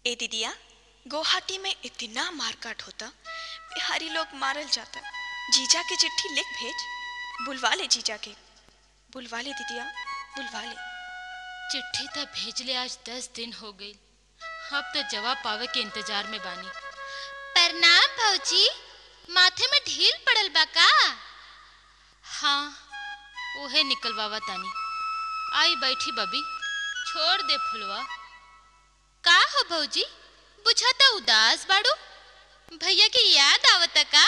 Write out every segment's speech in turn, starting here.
ए दीदिया गुवाहाटी में इतना मारकाट होता बिहारी लोग मारल जाता जीजा के चिट्ठी लिख भेज बुलवा ले जीजा के बुलवा ले दीदिया बुलवा ले चिट्ठी त भेजले आज दस दिन हो गई अब तो जवाब पावे के इंतजार में बानी प्रणाम भौजी माथे में ढील पड़ल बा का हाँ ओहे निकलवावा तानी आई बैठी बबी छोड़ दे फुलवा का हो भौजी बुझाता उदास बाड़ू भैया की याद आवत का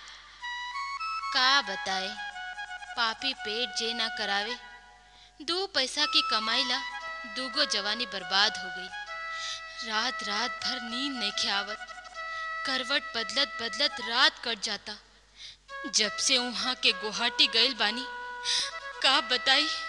का बताए पापी पेट जे ना करावे दो पैसा की कमाई ला दूगो जवानी बर्बाद हो गई रात रात भर नींद नहीं खियावत करवट बदलत बदलत रात कट जाता जब से वहां के गुवाहाटी गइल बानी का बताई